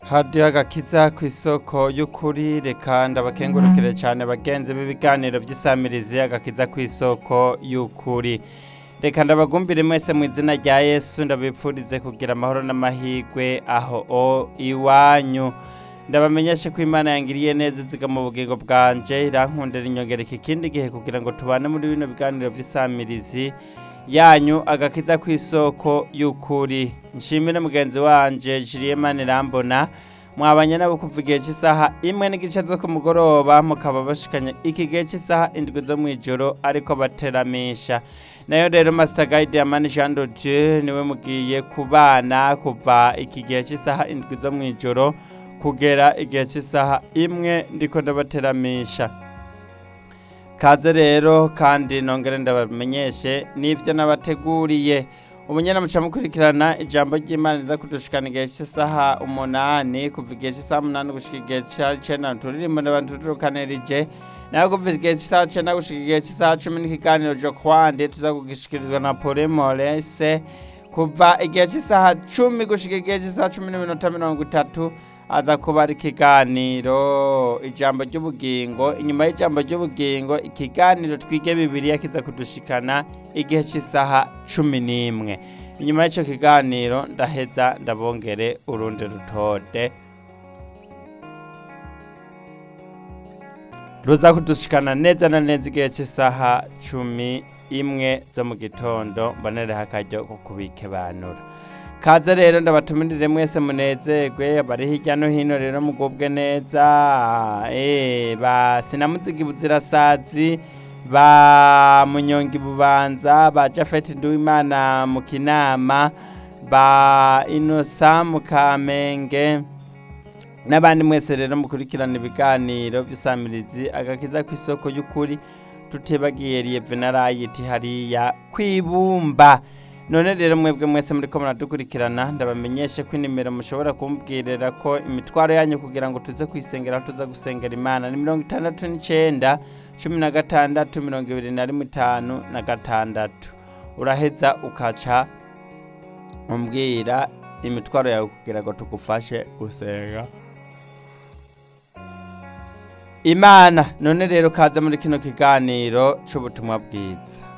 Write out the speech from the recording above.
hadiyo agakiza ku isoko y'ukuri reka ndabakengurukire cyane bagenzi b'ibiganiro by'isamirizi agakiza ku isoko y'ukuri reka ndabagumbire mwese mu izina rya yesu ndabipfurize kugira amahoro n'amahirwe aho o iwanyu ndabamenyeshe ko imana yangiriye neza ziga mu bugingo bwanje irankundira inyongereka ikindi gihe kugira ngo tubane muri bino biganiro by'isamirizi yanyu agakiza ku isoko y'ukuri nshimire mugenzi wanje Julien Irambona mwabanye nabo kuva igihe cy'isaha imwe n'igice zo ku mugoroba mukaba bashikanye iki gihe cy'isaha indwi zo mu ijoro ariko bateramisha nayo rero Master Guide Amani Jean de Dieu niwe mugiye kubana kuva iki gihe cy'isaha indwi zo mu ijoro kugera igihe cy'isaha imwe ndiko ndabateramisha kaze rero kandi nongere ndabamenyeshe n'ibyo nabateguriye umunyana muca mukurikirana ijambo ry'imana riza kudushikana igihe cy'isaha umunani kuva igihe cy'isaha umunani gushika igihe cy'icenda turirimbo n'abantu turukanirije nawe kuva igihe cy'isaha cenda gushika igihe cy'isaha cumi n'ikiganiro jo kwande tuza kugishikirizwa na pole morese kuva igihe cy'isaha cumi gushika igihe cy'isaha cumi n'iminota mirongo itatu aza kuba ari ikiganiro ijambo ry'ubugingo inyuma y'ijambo ry'ubugingo ikiganiro twige bibiriya kiza kudushikana igihe cy'isaha cumi n'imwe inyuma y'icyo kiganiro ndaheza ndabongere urundi rutode ruza kudushikana neza na neza igihe cy'isaha cumi imwe zo mu gitondo mbonereho akaryo ko kubikebanura kaze rero ndabatumirire mwese munezerwe bari hirya no hino rero mugubwe neza eh ba sinamuzigi buzirasazi ba munyongi bubanza ba Jafet Nduwimana mu kinama ba Inosa mu Kamenge n'abandi mwese rero mukurikirana ibiganiro by'isamirizi agakiza ku isoko y'ukuri tutebagiye Lieve na Rayiti hariya kwibumba none rero mwebwe mwese muri ko muradukurikirana ndabamenyeshe ko inimero mushobora kumbwirira ko imitwaro yanyu kugira ngo tuze kwisengera aho tuza gusengera imana ni mirongo itandatu n'icyenda cumi na gatandatu mirongo ibiri na rimwe itanu na gatandatu uraheza ukaca umbwira imitwaro yawe kugira ngo tugufashe gusenga imana none rero kaza muri kino kiganiro cy'ubutumwa bwiza